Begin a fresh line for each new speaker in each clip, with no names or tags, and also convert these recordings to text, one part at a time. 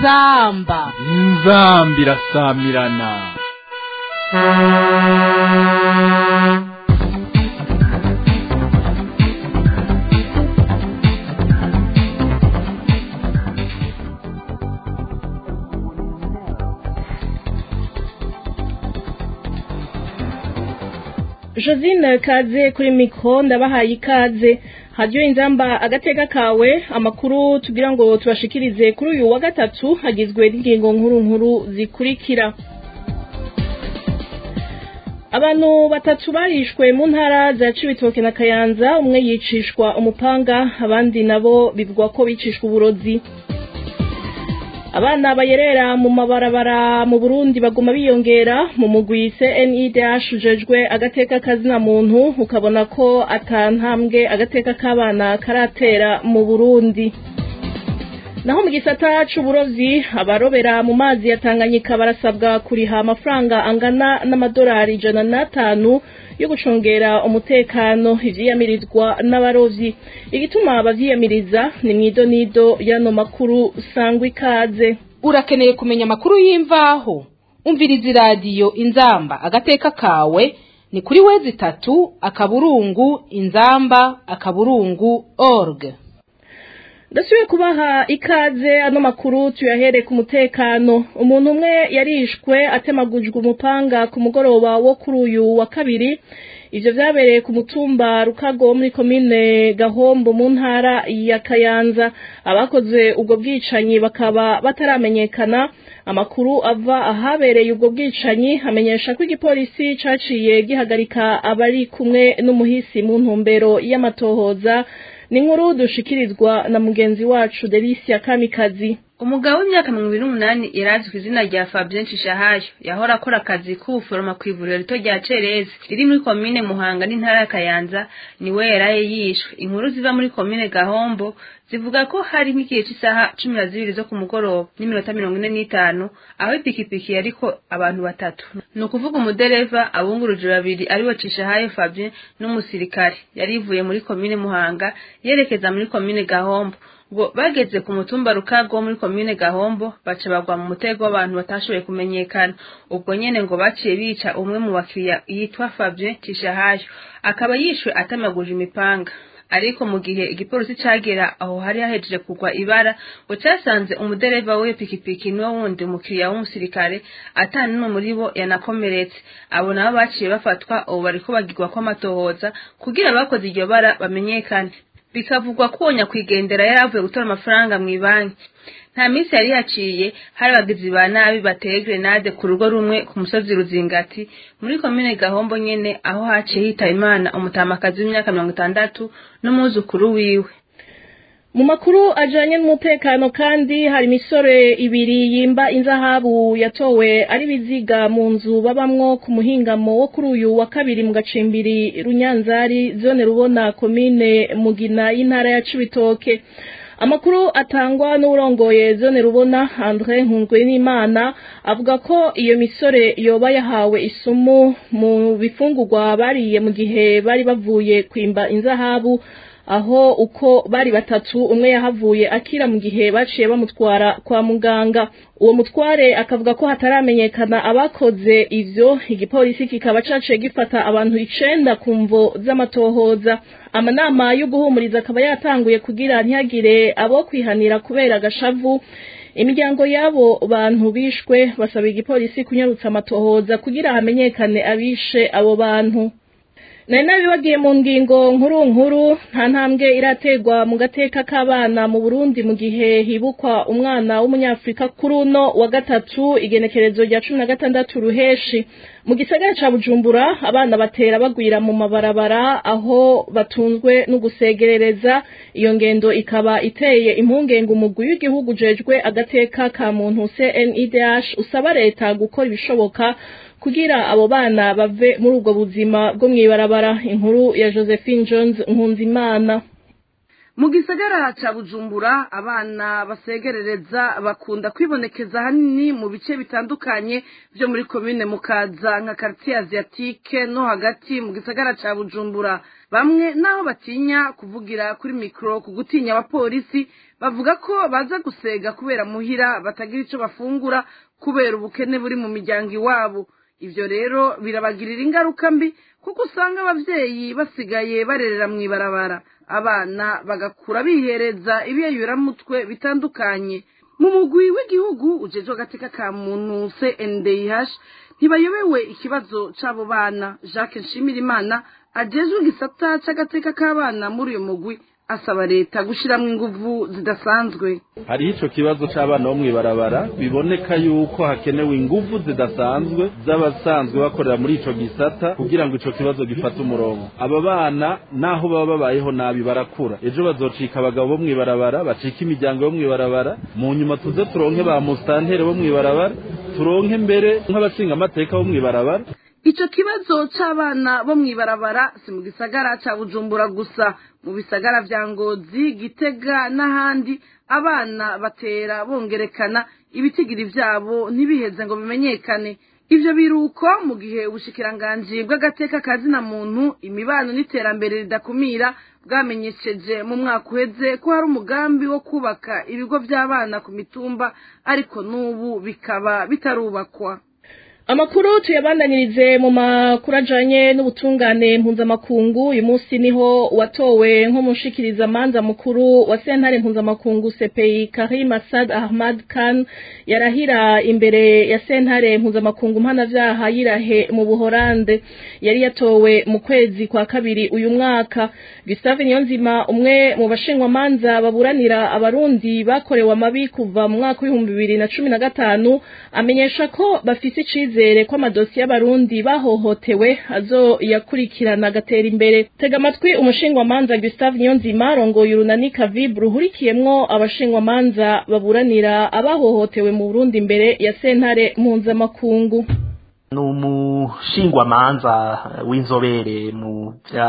inzamba
inzamba irasamirana
josine kaze kuri mikoro ndabahaye ikaze hajyiwe inzamba agateka kawe amakuru tugira ngo tubashikirize kuri uyu wa gatatu hagizwe n'ingingo nkuru nkuru zikurikira abantu batatu barishwe mu ntara za cibitoke na kayanza umwe yicishwa umupanga abandi nabo bivugwa ko bicishwa uburozi abana bayerera mu mabarabara mu burundi baguma biyongera mu mugwi cnidh ujejwe agateka kazina muntu ukabona ko atantambwe agateka k'abana karatera mu burundi naho mu gisata c'uburovyi abarobera mu mazi ya tanganyika barasabwa kuriha amafaranga angana n'amadolari ijana n'atanu yo gucungera umutekano ivyiyamirizwa n'abarovyi igituma abavyiyamiriza ni mwidonido y'ano makuru sangwa ikaze
urakeneye kumenya amakuru y'imvaho umviriza iradiyo inzamba agateka kawe ni kuri wezi itatu akaburungu inzamba akaburungu org
ndasubiye kubaha ikaze ano makuru tuyahere ku mutekano umuntu umwe yarishwe atemagujwe umupanga ku mugoroba wo kuri uyu wa kabiri ivyo vyabereye ku mutumba rukago muri komine gahombo mu ntara ya kayanza abakoze ubwo bwicanyi bakaba bataramenyekana amakuru ava ahabereye ubwo bwicanyi amenyesha ko igipolisi caciye gihagarika abari kumwe n'umuhisi mu ntumbero y'amatohoza ni inkuru dushikirizwa na mugenzi wacu Delicia Kamikazi
umugabo w'imyaka mirongo ibiri n'umunani yari ku izina rya Fabien Nshishahayo yahora akora akazi k'ubuforoma ku ivuriro rito rya Cerezi riri muri komine Muhanga n'intara ya Kayanza niwe yaraye yishwe inkuru ziva muri komine Gahombo zivuga ko hari nk'igihe cy'isaha cumi na zibiri zo ku mugoroba n'iminota mirongo ine n'itanu aho ipikipiki yariko abantu batatu ni ukuvuga umudereva abunguruje babiri ariwe Cishahayo Fabien n'umusirikare yari ivuye muri komine Muhanga yerekeza muri komine Gahombo ngo bageze ku mutumba rukago muri komine gahombo baca bagwa mu mutego w'abantu batashoboye kumenyekana ubwo nyene ngo baciye bica umwe mu bakiriya yitwa Fabien Cishahayo akaba yishwe atamaguje imipanga ariko mu gihe igipolisi cagera aho hari hahejeje kugwa ibara ngo casanze umudereva w'iyo pikipiki niwo wundi umukiriya w'umusirikare ata n'umwe muri bo yanakomeretse abo nabo baciye bafatwa ubu bariko bagirwa kw'amatohoza kugira abakoze iryo bara bamenyekane bikavugwa ko uwo nyakwigendera yari avuye gutora amafaranga mu ibanki nta minsi yari yaciye hari abagizi ba nabi bateye grenade ku rugo rumwe ku musozi ruzingati muri komine gahombo nyene aho haciye hitaba imana umutamakazi w'imyaka mirongo itandatu n'umwuzukuru wiwe
mu makuru ajanye n'umutekano kandi hari imisore ibiri yimba inzahabu yatowe ari biziga mu nzu babamwo ku muhingamo wo kuri uyu wa kabiri mu gacimbiri runyanzari zone rubona komine mugina y'intara ya cibitoke amakuru atangwa n'urongoye zone rubona Andre Nkungwe n'Imana avuga ko iyo misore yoba yahawe isumu mu bifungurwa bariye mu gihe bari bavuye kwimba inzahabu aho uko bari batatu umwe yahavuye akira mu gihe baciye bamutwara kwa muganga uwo mutware akavuga ko hataramenyekana abakoze ivyo igipolisi kikaba caciye gifata abantu icenda ku mvo z'amatohoza amanama yo guhumuriza akaba yatanguye kugira ntihagire abo kwihanira kubera agashavu imiryango y'abo bantu bishwe basaba igipolisi kunyarutsa amatohoza kugira hamenyekane abishe abo bantu nari nabibagiye mu ngingo nkuru nkuru nta ntambwe irategwa mu gateka k'abana mu burundi mu gihe hibukwa umwana w'umunyafurika kuri uno wa gatatu igenekerezo rya cumi na gatandatu ruheshi mu gisagara ca bujumbura abana batera bagwira mu mabarabara aho batunzwe no gusegerereza iyo ngendo ikaba iteye impungenge umugwi w'igihugu ujejwe agateka ka muntu cnidh usaba leta gukora ibishoboka kugira abo bana bave muri ubwo buzima bwo mw'ibarabara inkuru ya josephine jones nkunzimana
mu gisagara ca bujumbura abana basegerereza bakunda kwibonekeza hanini mu bice bitandukanye vyo muri komine mukaza nka quartier asiatique no hagati mu gisagara ca bujumbura bamwe naho batinya kuvugira kuri mikro ku gutinya abapolisi bavuga ko baza gusega kubera muhira batagira ico bafungura kubera ubukene buri mu miryango iwabo ivyo rero birabagirira ingaruka mbi kuko usanga abavyeyi basigaye barerera mw'ibarabara abana bagakura bihereza ibiyayuramutwe bitandukanye mu mugwi w'igihugu ujejwe agateka ka muntu CNDH ntibayobewe ikibazo c'abo bana Jacques Nshimirimana ajejwe igisata c'agateka k'abana muri uyu mugwi asaba leta gushiramwo inguvu zidasanzwe
hariho ico kibazo c'abana bo mw'ibarabara biboneka yuko hakenewe inguvu zidasanzwe z'abasanzwe bakorera muri ico gisata kugira ngo ico kibazo gifate umurongo aba bana naho baba babayeho nabi barakura ejo bazocika abagabo bo mw'ibarabara bacika imiryango yo mw'ibarabara mu nyuma tuze turonke ba mustantere bo mw'ibarabara turonke mbere nk'abashinga amateka bo mw'ibarabara
ico kibazo c'abana bo mw'ibarabara si mu gisagara ca bujumbura gusa mu bisagara vya ngozi gitega n'ahandi abana batera bongerekana ibitigiri vyabo ntibiheze ngo bimenyekane ivyo biruko mu gihe ubushikiranganji bw'agateka ka zina muntu imibano n'iterambere ridakumira bwamenyesheje mu mwaka uheze ko hari umugambi wo kubaka ibigo vy'abana ku mitumba ariko n'ubu bikaba bitarubakwa
amakuru tuyabandanirize mu makuru ajanye n'ubutungane mpuzamakungu uyu munsi niho watowe nk'umushikiriza manza mukuru wa sentare mpuzamakungu CPI Karim Assad Ahmad Khan yarahira imbere ya sentare mpuzamakungu mpanavyaha yirahe mu Buholande yari yatowe mu kwezi kwa kabiri uyu mwaka Gustave Niyonzima umwe mu bashingwa manza baburanira abarundi bakorewe amabi kuva mu mwaka w'ibihumbi bibiri na cumi na gatanu amenyesha ko bafise icizere icyizere ko amadosiye y'abarundi bahohotewe azo yakurikirana agatera imbere tega amatwi umushingwamanza Gustave Niyonzima rongoye urunani Kavibu ruhurikiyemwo abashingwamanza baburanira abahohotewe mu Burundi imbere ya sentare mpuzamakungu
ni umushingwamanza w'inzobere mu bya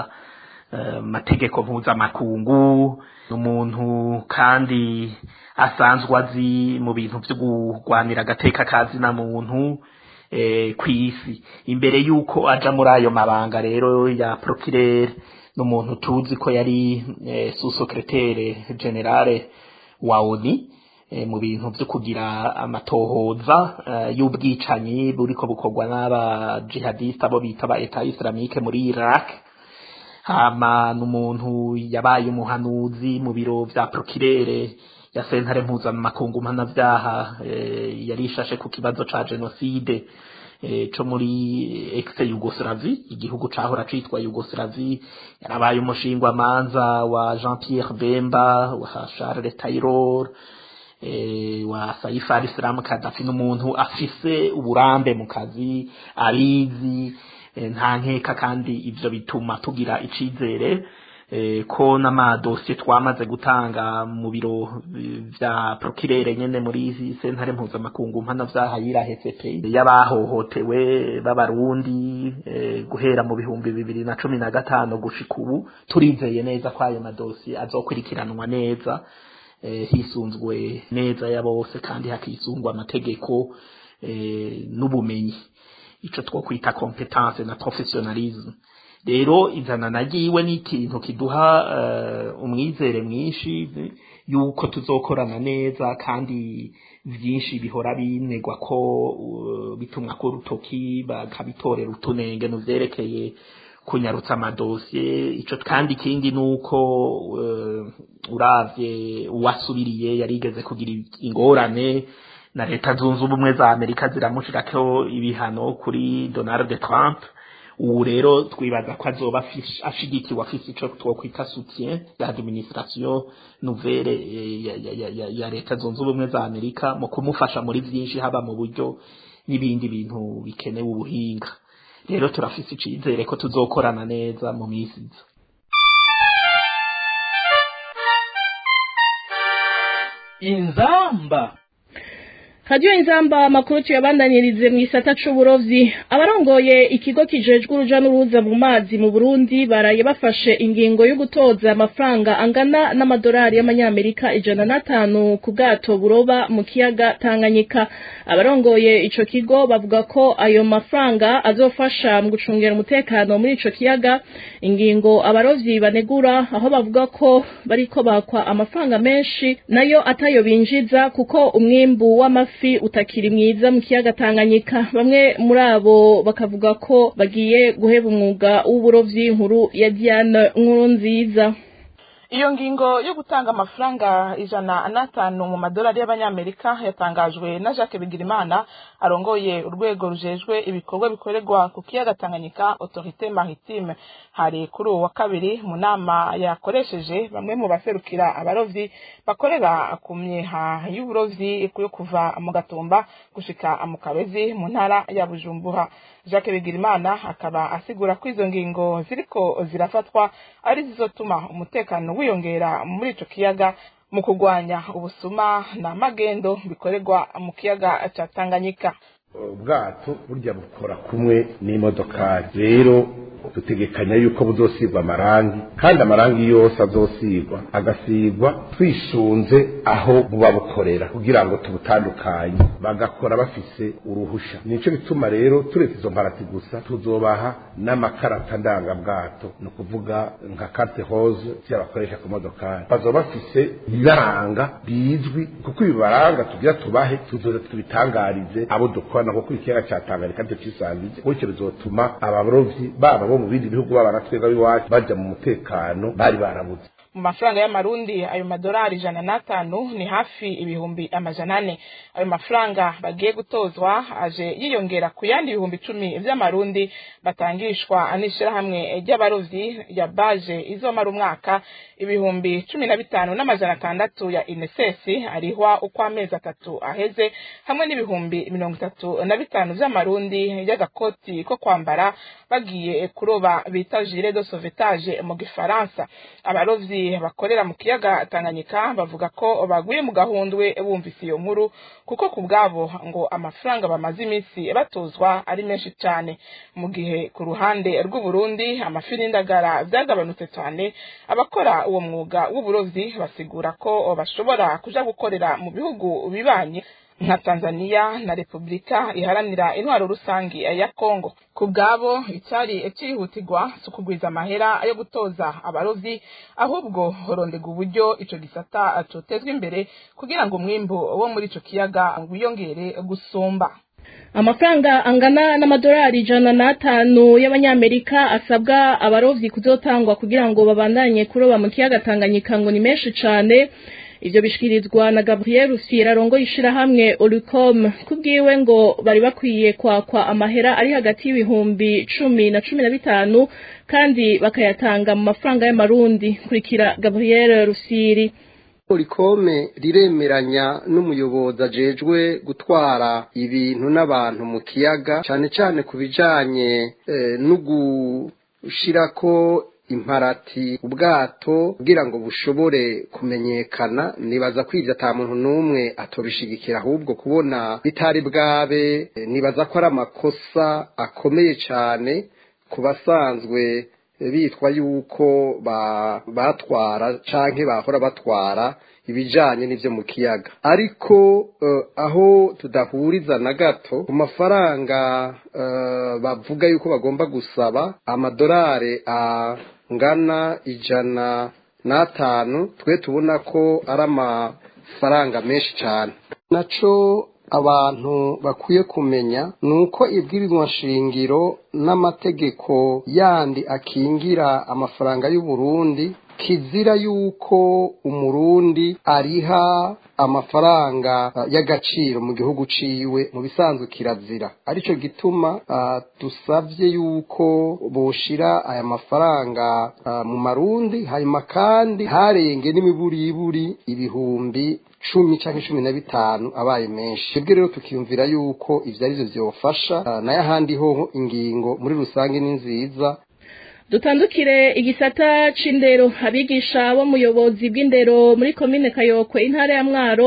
mategeko mpuzamakungu ni umuntu kandi asanzwe azi mu bintu byo kurwanira agateka kazi na muntu ku isi imbere y'uko aja muri ayo mabanga rero ya procureur n'umuntu tuzi ko yari sous-secrétaire generale wa ONU mu bintu byo kugira amatohoza y'ubwicanyi buriko bukorwa n'aba jihadiste abo bita ba Etat Islamique muri Iraq hama n'umuntu yabaye umuhanuzi mu biro vya procureur ya sentare mpuzamakungu mpanavyaha e, yarishashe ku kibazo ca genocide e, co muri ex Yugoslavie igihugu cahora citwa Yugoslavie yarabaye umushingwa manza wa Jean Pierre Bemba wa Charles Taylor e, wa Saif al-Islam Gaddafi n'umuntu afise uburambe mu kazi abizi e, nta nkeka kandi ivyo bituma tugira icizere ko n'amadosiye twamaze gutanga mu biro vya procureur nyene muri sentare mpuzamakungu mpana vyaha yirahe CPI y'abahohotewe b'abarundi guhera mu bihumbi bibiri na cumi na gatanu gushika ubu turizeye neza ko ayo madosiye azokurikiranwa neza hisunzwe neza ya bose kandi hakisungwa amategeko n'ubumenyi ico twokwita competence na professionalisme rero izana nagiwe n'ikintu kiduha umwizere mwinshi yuko tuzokorana neza kandi byinshi bihora binegwa ko bitumwa ko urutoki bakabitorera utunenge mu byerekeye kunyarutsa amadosiye ico kandi ikindi nuko uravye uwasubiriye yarigeze kugira ingorane na leta zunze ubumwe za amerika ziramushirako ibihano kuri donald trump ubu rero twibaza ko azoba ashigikiwe afise ico twokwita soutien ya administration nouvelle ya leta zunze ubumwe za amerika mu kumufasha muri vyinshi haba mu buryo n'ibindi bintu bikenewe ubuhinga rero turafise icizere ko tuzokorana neza mu misi iza
inzamba
radiyo inzamba amakuru tuyabandanirize mu gisata c'uburovyi abarongoye ikigo kijejwe uruja n'uruza mu mazi mu burundi baraye bafashe ingingo yo gutoza amafaranga angana n'amadolari y'amanyamerika ijana n'atanu ku bwato buroba mu kiyaga tanganyika abarongoye ico kigo bavuga ko ayo mafaranga azofasha mu gucungera umutekano muri ico kiyaga ingingo abarovyi banegura aho bavuga ko bariko bakwa amafaranga menshi nayo atayo binjiza kuko umwimbu w'amafi amafi utakiri mwiza mu kiyaga Tanganyika bamwe muri abo bakavuga ko bagiye guheba umwuga w'uburovyi inkuru ya Diane nkuru nziza
iyo ngingo yo gutanga amafaranga ijana n'atanu mu madolari y'abanyamerika yatangajwe na jacques bigirimana arongoye urwego rujejwe ibikorwa bikorerwa ku kiyaga tanganyika autorité maritime hari kuri uwo wa kabiri mu nama yakoresheje bamwe mu baserukira abarovyi bakorera ku myeha y'uburovyi yo kuva mu gatumba gushika mu kabezi mu ntara ya bujumbura jacques bigirimana akaba asigura ko izo ngingo ziriko zirafatwa ari zizotuma umutekano wiyongera muri ico kiyaga mu kurwanya ubusuma na magendo bikorerwa mu kiyaga ca Tanganyika
ubwato burya bukora kumwe n'imodokari rero dutegekanya yuko buzosigwa amarangi kandi amarangi yose azosigwa agasigwa twisunze aho buba bukorera kugira ngo tubutandukanye bagakora bafise uruhusha nico bituma rero turetse izo mparati gusa tuzobaha n'amakarata ndangabwato ni ukuvuga nka carte rose bakoresha ku modokari bazoba bafise ibiranga bizwi kuko ibibaranga tugira tubahe tuzoza tubitangarize abo dukorana kuko ikiyaga ca Tanganyika tucisangije gutyo bizotuma abarovyi baba bo mu bindi bihugu baba natwega biwacu baja mu mutekano bari barabuze
mu mafaranga y'amarundi ayo madolari ijana n'atanu ni hafi ibihumbi amajana ane ayo mafaranga bagiye gutozwa aje yiyongera ku yandi ibihumbi icumi vy'amarundi batangishwa n'ishirahamwe ry'abarovyi ya baje izomara umwaka ibihumbi cumi na bitanu n'amajana atandatu ya inesesi arihwa uko amezi atatu aheze hamwe n'ibihumbi mirongo itatu na bitanu vy'amarundi y'agakoti ko kwambara bagiye kuroba bita jire de sauvetage mu gifaransa abarovyi bakorera mu kiyaga Tanganyika bavuga ko baguye mu gahundwe bumvise iyo nkuru kuko ku bwabo ngo amafaranga bamaze iminsi batozwa ari menshi cyane mu gihe ku ruhande rw'u Burundi amafi n'indagara byagabanutse cyane abakora uwo mwuga w'uburovyi basigura ko bashobora kuja gukorera mu bihugu bibanye nka Tanzania na Republika iharanira intwaro rusangi ya Kongo ku bwabo icyari cyihutirwa si ukugwiza amahera yo gutoza abarovyi ahubwo horondega uburyo ico gisata cotezwa imbere kugira ngo umwimbu wo muri ico kiyaga wiyongere gusumba
amafaranga angana n'amadolari ijana n'atanu y'abanyamerika asabwa abarovyi kuzotangwa kugira ngo babandanye kuroba mu kiyaga Tanganyika ngo ni menshi cane ivyo bishikirizwa na Gabriel Rusira arongoye ishirahamwe Olicom kubwiwe ngo bari bakwiye kwakwa amahera ari hagati y'ibihumbi cumi na cumi na bitanu kandi bakayatanga mu mafaranga y'amarundi kurikira Gabriel Rusiri
Olicome riremeranya n'umuyobozi ajejwe gutwara ibintu n'abantu mu kiyaga cane cane ku bijanye eh, no gushirako imparati ubwato kugira ngo bushobore kumenyekana nibaza ko ivyo ata muntu n'umwe atobishigikira ahubwo kubona bitari bwabe nibaza ko ari amakosa akomeye cane ku basanzwe bitwa yuko batwara canke bahora batwara ibijanye n'ivyo mu kiyaga ariko uh, aho tudahuriza na gato ku mafaranga uh, bavuga yuko bagomba gusaba amadolari angana ijana n'atanu twe tubona ko ari amafaranga menshi cyane naco abantu bakwiye kumenya ni uko ibwirizwa nshingiro n'amategeko yandi akingira amafaranga y'uburundi kizira yuko umurundi ariha amafaranga uh, y'agaciro mu gihugu ciwe mu bisanzwe kirazira arico gituma uh, dusavye yuko boshira aya mafaranga uh, mu marundi hanyuma kandi harenge n'imiburiburi ibihumbi cumi canke cumi na bitanu abaye menshi twebwe rero tukiyumvira yuko ivyo arivyo vyofasha uh, nayo ahandi hoho ingingo muri rusange ni nziza
dutandukire igisata c'indero abigisha bo muyobozi bw'indero muri komine kayokwe intara ya mwaro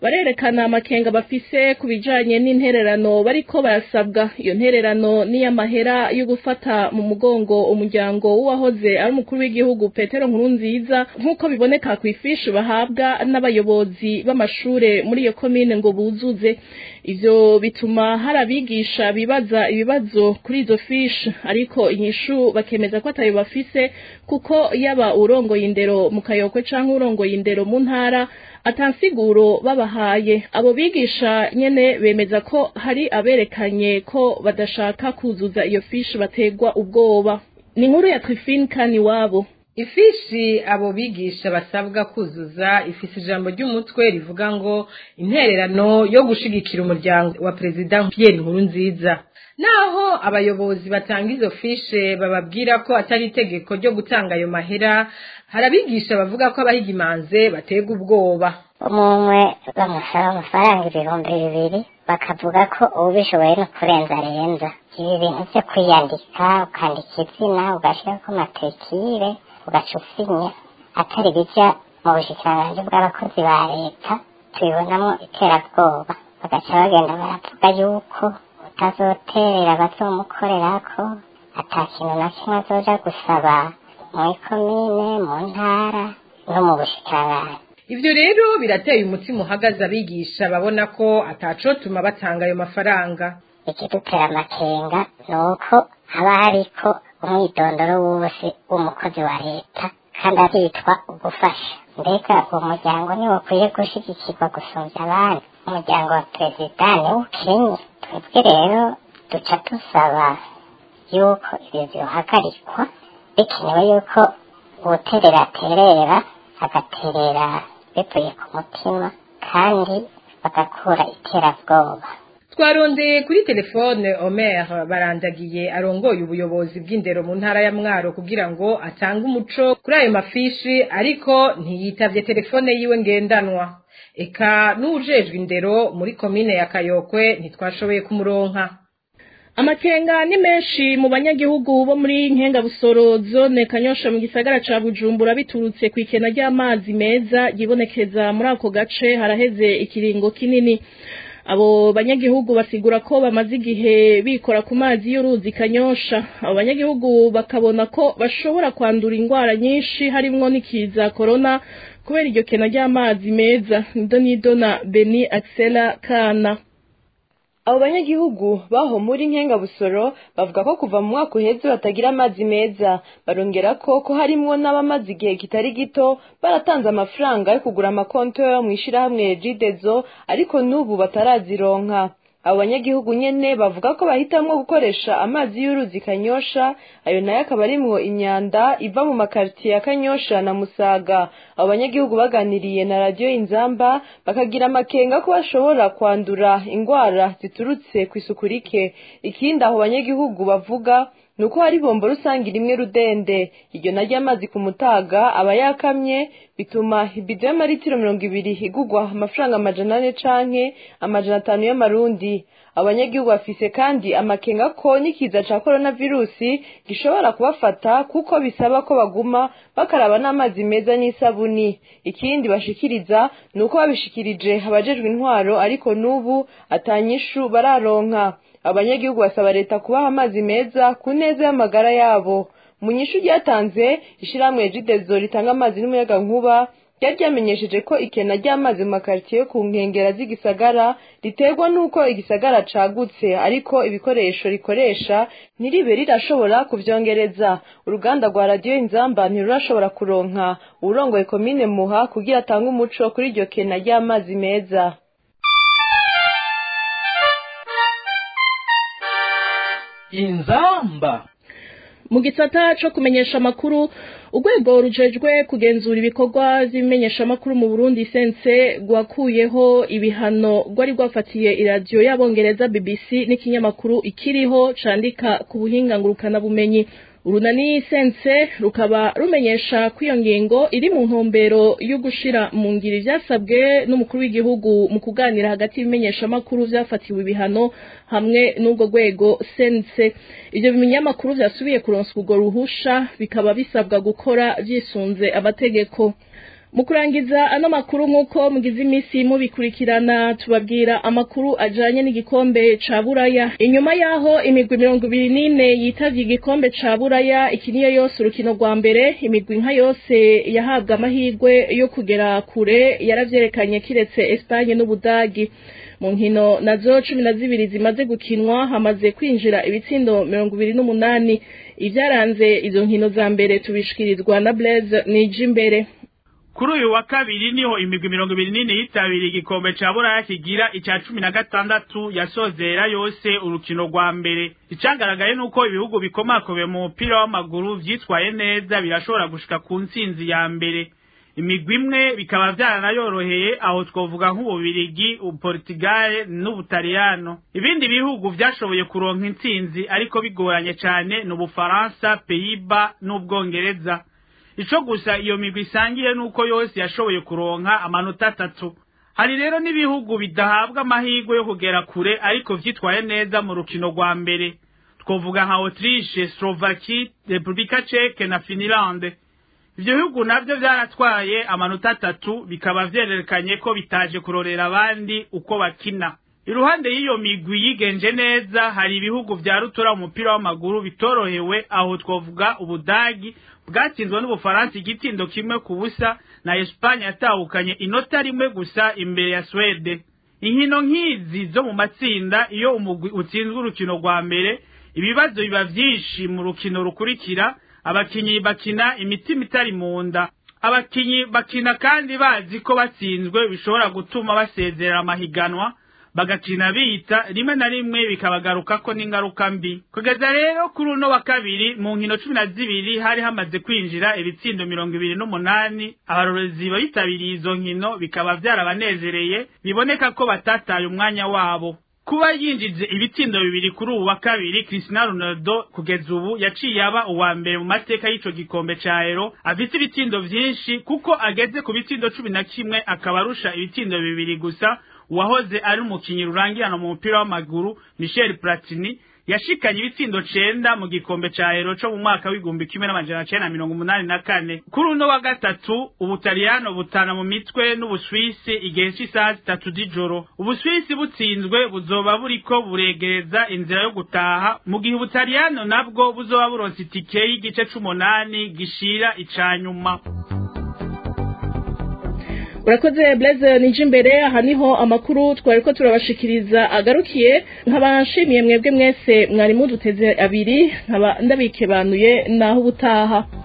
barerekana amakenga bafise ku bijanye n'intererano bariko barasabwa iyo ntererano n'iy'amahera yo gufata mu mugongo umuryango w'uwahoze ari umukuru w'igihugu petero nkurunziza nk'uko biboneka ku ifishi bahabwa n'abayobozi b'amashure muri iyo komine ngo buzuze ivyo bituma hari abigisha bibaza ibibazo kuri izo fishi ariko inyishu bakemeza ko atayo bafise kuko yaba urongoye indero mu kayokwe canke urongoye indero mu ntara atansiguro babahaye abo bigisha nyene bemeza ko hari aberekanye ko badashaka kuzuza iyo fishi bategwa ubwoba ni inkuru ya Trifine kani wabo
ifishi abo bigisha basabwa kuzuza ifise ijambo ry'umutwe rivuga ngo intererano yo gushigikira umuryango wa perezida Pierre Nkurunziza naho abayobozi batanga izo fishe bababwira ko atari itegeko ryo gutanga ayo mahera hari abigisha bavuga ko abahigimanze batega ubwoba
umwe bamusaba amafaranga ibihumbi bibiri bakavuga ko ubishoboye no kurenza arenza ibi bintu byo kwiyandika ukandika izina ugashyirako matrikire ugaca usinya atari bijya mu bushikiranganji bw'abakozi ba leta tubibonamo iterabwoba bagaca bagenda baravuga yuko utazoterera bazomukorerako ata kintu na kimwe azoja gusaba mu ikomine mu ntara no mu bushikiranganji
ivyo rero birateye umutima uhagaze abigisha babona ko atacotuma batanga ayo mafaranga
ikidutera amakenga ni uko haba hariko umwidondoro wose w'umukozi wa leta kandi aritwa ugufasha mbega uwo muryango niwo ukwiye gushigikirwa gusumvya abandi umuryango wa perezida niwo ukenye twebwe rero duca dusaba yuko ivyo vyohagarikwa bikenewe yuko uwuterera aterera agaterera bivuye ku mutima kandi bagakura iterabwoba
twarondeye kuri telefone Omer barandagiye arongoye ubuyobozi bw'indero mu ntara ya Mwaro kugira ngo atange umuco kuri ayo mafishi ariko ntiyitavye telefone yiwe ngendanwa eka n'ujejwe indero muri komine ya Kayokwe ntitwashoboye kumuronka
amakenga ni menshi mu banyagihugu bo muri nkengabusoro zone kanyosha mu gisagara ca bujumbura biturutse ku ikena ry'amazi meza yibonekeza muri ako gace haraheze ikiringo kinini abo banyagihugu basigura ko bamaze igihe bikora ku mazi y'uruzi kanyosha abo banyagihugu bakabona ko bashobora kwandura indwara nyinshi harimwo n'ikiza korona kubera iryo kena ry'amazi meza nido nido na beni axela kana
abo banyagihugu baho muri nkengabusoro bavuga ko kuva mu mwaka uheze batagira amazi meza barongera ko ko harimwo n'abamaze igihe kitari gito baratanze amafaranga yo kugura amakonto yo mu ishirahamwe jidezo ariko n'ubu batarazironka abo banyagihugu nyene bavuga ko bahitamwo gukoresha amazi y'uruzi kanyosha ayo nayo akaba arimwo imyanda iva mu makaritiye ya kanyosha na musaga abo banyagihugu baganiriye na radiyo inzamba bakagira amakenga ko bashobora kwandura ingwara ziturutse ku isuku rike ikindi aho banyagihugu bavuga ni uko hari bombo rusange rimwe rudende iryo naryo amazi ku mutaga aba yakamye bituma ibido y'amaritiro mirongo ibiri igugwa amafaranga amajana ane canke amajana atanu y'amarundi abanyagihugu bafise kandi amakenga ko n'ikiza ca coronavirusi gishobora kubafata kuko bisaba ko baguma bakaraba n'amazi meza n'isabuni ikindi bashikiriza ni uko babishikirije abajejwe intwaro ariko n'ubu atanyishu bararonka abanyagihugu basaba leta kubaha amazi meza ku neza y'amagara yabo mu nyishu ryatanze ishirahamwe jidezo ritanga amazi n'umuyaga nkuba ryari ryamenyesheje ko ikena ry'amazi mu makaritiye yo ku nkengera z'igisagara riterwa n'uko igisagara cagutse ariko ibikoresho rikoresha ntiribe rirashobora kuvyongereza uruganda rwa radiyo inzamba ntirurashobora kuronka uwurongoye komine muha kugira atange umuco kuri iryo kena ry'amazi meza
inzamba
mu gisata co kumenyesha amakuru urwego rujejwe kugenzura ibikorwa vy'ibimenyeshamakuru mu burundi sense rwakuyeho ibihano rwari rwafatiye iradiyo y'abongereza bbc n'ikinyamakuru ikiriho candika ku buhinga ngurukanabumenyi urunani sense rukaba rumenyesha ko iyo ngingo iri mu ntumbero yo gushira mu ngiri vyasabwe n'umukuru w'igihugu mu kuganira hagati y'ibimenyeshamakuru vyafatiwe ibihano hamwe n'ubwo rwego sense ivyo bimenyamakuru vyasubiye kuronswa urwo ruhusha bikaba bisabwa gukora vyisunze amategeko mu kurangiza ano makuru nk'uko mugize iminsi mubikurikirana tubabwira amakuru ajanye n'igikombe ca buraya inyuma y'aho imigwi mirongo ibiri n'ine yitavye igikombe ca buraya iki niyo yose urukino rwa mbere imigwi nka yose yahabwa amahirwe yo kugera kure yaravyerekanye kiretse espanye n'ubudagi mu nkino nazo cumi na zibiri zimaze gukinwa hamaze kwinjira ibitsindo mirongo ibiri n'umunani ivyaranze izo nkino za mbere tubishikirizwa na blaise nije imbere
kuri uyu wa kabiri niho imigwi mirongo ibiri n'ine yitabiriye igikombe ca buraya kigira ica cumi na gatandatu yasozera yose urukino rwa mbere icagaragaye nuko ibihugu bikomakomeye mu mupira w'amaguru vyitwaye neza birashobora gushika ku ntsinzi ya mbere imigwi imwe bikaba vyaranayoroheye aho twovuga nk'ububirigi uportigale n'ubutaliyano ibindi bihugu vyashoboye kuronka intsinzi ariko bigoranye cane ni ubufaransa peyiba n'ubwongereza ico gusa iyo migwi isangiye nuko yose yashoboye kuronka amanota atatu hari rero n'ibihugu bidahabwa amahirwe yo kugera kure ariko vyitwaye neza mu rukino rwa mbere twovuga nka autriche slovaki repubulika ceke na finilande ivyo bihugu navyo vyaratwaye amanota atatu bikaba vyerekanye ko bitaje kurorera abandi uko bakina iruhande y'iyo migwi yigenje neza hari ibihugu vya rutura umupira w'amaguru bitorohewe aho twovuga ubudagi bwatsinzwe n'ubufaransa igitindo kimwe ku busa na espanye yatahukanye inota rimwe gusa imbere ya swede inkino nk'izi zo mu matsinda iyo umugwi utsinzwe urukino rwa mbere ibibazo biba vyinshi mu rukino rukurikira abakinyi bakina imitima itari mu nda abakinyi bakina kandi bazi ko batsinzwe bishobora gutuma basezerera amahiganwa bagakina bita rimwe na rimwe bikabagarukako n'ingaruka mbi kugeza rero kuri uno wa kabiri mu nkino cumi na zibiri hari hamaze kwinjira ibitsindo mirongo ibiri n'umunani abarorezi bitabiriye izo nkino bikaba vyarabanezereye biboneka ko batataye umwanya wabo kuba yinjije ibitsindo bibiri kuri ubu wa kabiri Cristiano Ronaldo kugeza ubu yaciye aba uwa mbere mu mateka y'ico gikombe ca Euro afise ibitsindo vyinshi kuko ageze ku bitsindo cumi na kimwe akaba arusha ibitsindo bibiri gusa uwahoze ari umukinyi rurangirana mu mupira w'amaguru Michel Platini yashikanye ibitsindo cenda mu gikombe ca Euro co mu mwaka w'igihumbi kimwe n'amajana cenda na mirongo umunani na kane kuri uno wa gatatu ubutaliyano butana mu mitwe n'ubuswisi igihe c'isaha zitatu z'ijoro ubuswisi butsinzwe buzoba buriko buregereza inzira yo gutaha mu gihe ubutaliyano nabwo buzoba buronse itike y'igice c'umunani gishira ica nyuma
urakoze blaise nije imbere aha niho amakuru twari ko turabashikiriza agarukiye nkaba nshimiye mwebwe mwese mwari muduteze abiri nkaba ndabikebanuye naho ubutaha